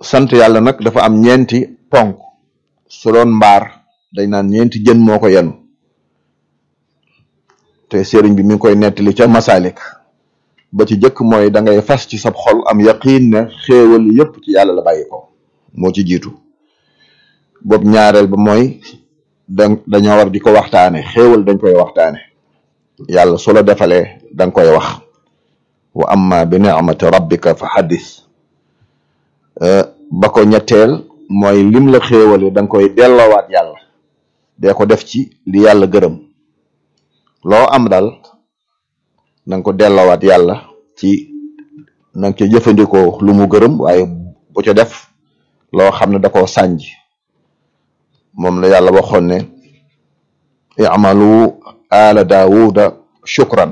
sant yàlla nag dafa am ñeenti ponk su doon mbaar dañ naan ñeenti jën moo ko yenu te sëriñ bi mi ngi koy nettali ca masalik ba ci jëkk mooy da ngay fas ci sab xol am yaqiin ne xéewal yépp ci yàlla la bàyyi ko moo ci jiitu boobu ñaareel ba mooy da dañoo war di ko waxtaane xéewal dañ koy waxtaane yàlla su la defalee danga koy wax wa amma bi ni'mati rabbika fa haddis ba ko ñetteel mooy lim la xéewale danga koy delloowaat yàlla dee ko def ci li yàlla gërëm loo am dal na nga ko delloowaat yàlla ci na nga ca jëfandikoo lu mu gërëm waaye bu ca def loo xam ne da koo sànj moom la yàlla waxoon ne i'malu ala daawuda shukran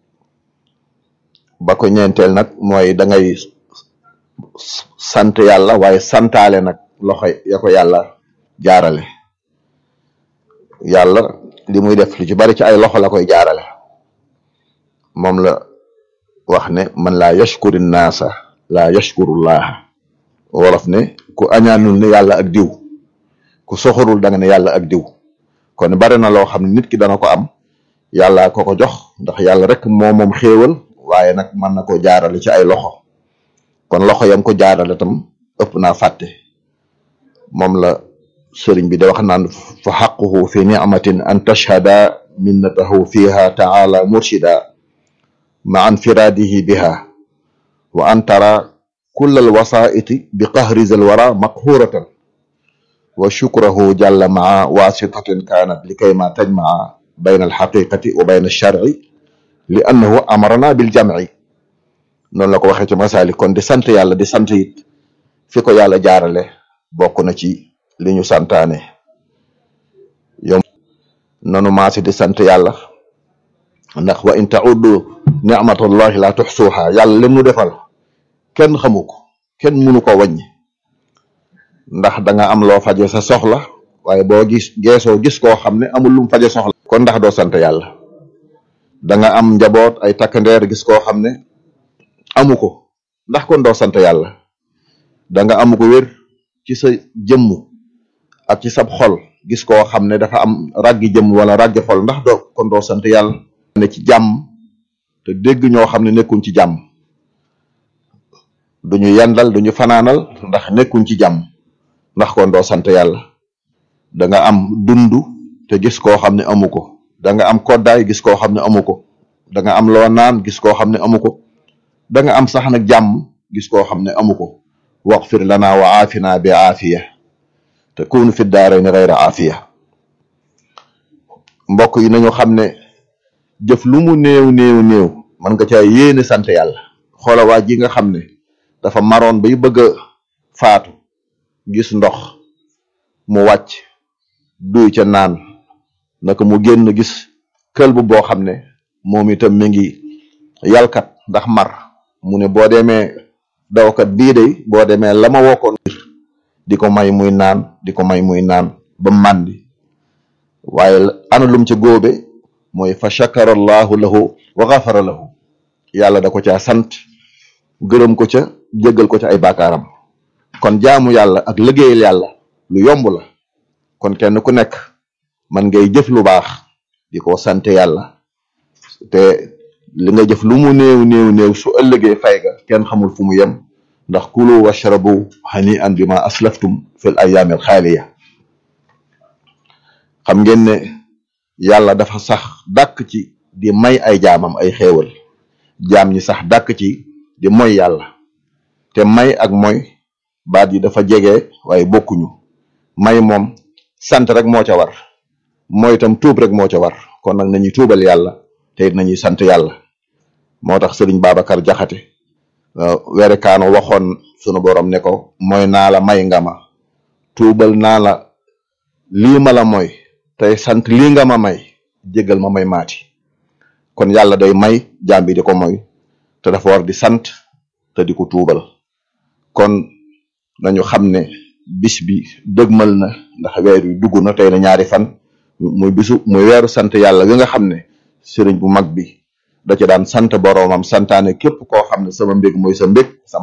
ba ko ñeenteel nag mooy da ngay sant yàlla waaye santaale nag loxo ya ko yàlla jaarale yàlla li muy def lu ci bari ci ay loxo la koy jaarale moom la wax ne man laa yashkuri naasa laa yashkurullaha wolof ne ku añaanul ne yàlla ak diw ku soxorul da nga ne yàlla ak diw kon bari na loo xam ne nit ki dana ko am yàlla ko ko jox ndax yàlla rek moo moom xéewal waaye nag mën na ko jaarale ci ay loxo kon loxo yam ko jaarale tam ëpp naa fàtte moom la sëriñ bi da wax naan fa xaquhu fi nicmatin an tashhada minnatahu fiha taala murshida ma infiradihi biha wa an tara kull alwasaiti bi qahri zal wara maqhuratan wa shukrahu jalla maa wasitatin kanat likay ma tajmaa bayna alxaqiqati wa bayna alsharci li annahu amarana bil jamci noonu la ko waxee ci masalik kon di sant yàlla di sant it fi ko yàlla jaarale bokk na ci li ñu santaane yow nanu maasi di sant yàlla ndax wa in tauddu nicmatallahi la tuxsuuha yàlla lim nu defal kenn xamu ko kenn mënu ko wàññi ndax da nga am loo faje sa soxla waaye boo gis geesoo gis koo xam ne amul lum faje soxla kon ndax doo sant yàlla da nga am njaboot ay takkandeer gis koo xam ne amu ko ndax kon doo sant yàlla da nga amu ko wér ci sa jëmm ak ci sab xol gis koo xam ne dafa am raggi jëmm wala raggi xol ndax doo kon doo sant yàlla ne ci jàmm te dégg ñoo xam ne nekkuñ ci jàmm duñu yendal duñu fanaanal ndax nekkuñ ci jàmm ndax kon doo sant yàlla da nga am dund te gis koo xam ne amu ko da nga am koddaay gis koo xam ne amu ko da nga am loo naan gis koo xam ne amu ko da nga am sax nag jàmm gis koo xam ne amu ko waxfir lana wa aafina bi aafiya te kunu fi daarayni gayra aafiya mbokk yi nañu xam ne jëf lu mu néew néew néew man nga caa yéene sant yàlla xoola waa ji nga xam ne dafa maroon bay bëgg a faatu gis ndox mu wàcc duy ca naan naka mu génn gis këlbu boo xam ne moom itam mi ngi yalkat ndax mar mu ne boo demee dawkat bii de boo demee la ma wokkoon di ko may muy naan di ko may muy naan ba màndi waaye ana lum ca góobe mooy fa shakara allahu lahu wa gafara lahu yàlla da ko caa sant gërëm ko ca jéggal ko ca ay baakaaram kon jaamu yàlla ak liggéeyal yàlla lu yomb la kon kenn ku nekk man ngay jëf lu baax di ko sant yàlla te li nga jëf lu mu néew néew néew su ëllëgee fay ga kenn xamul fu mu yem ndax kulu washrabu hani an bi ma aslaftum fil ayaamil xaaliya xam ngeen ne yàlla dafa sax dàkk ci di may ay jaamam ay xéewal jaam ñi sax dàkk ci di moy yàlla te may ak moy baat yi dafa jege waaye bokkuñu may moom sant rek moo ca war mooy itam tuub rek moo ca war kon nag nañuy tuubal yàlla te it nañuy sant yàlla moo tax sëriñ Babacar Jaxate werekaano waxoon sunu borom ne ko mooy naa la may nga ma tuubal naa la lii ma la mooy tey sant lii nga ma may jégal ma may maati kon yàlla day may jaam bi di ko moy te dafa war di sant te di ko tuubal kon nañu xam ne bis bi dëgmal na ndax weer wi dugg na tey na ñaari fan muy bisu muy weeru sant yàlla wi nga xam ne sëriñ bu mag bi da ci daan sant boroomam santaane képp koo xam ne sama mbég mooy sa mbég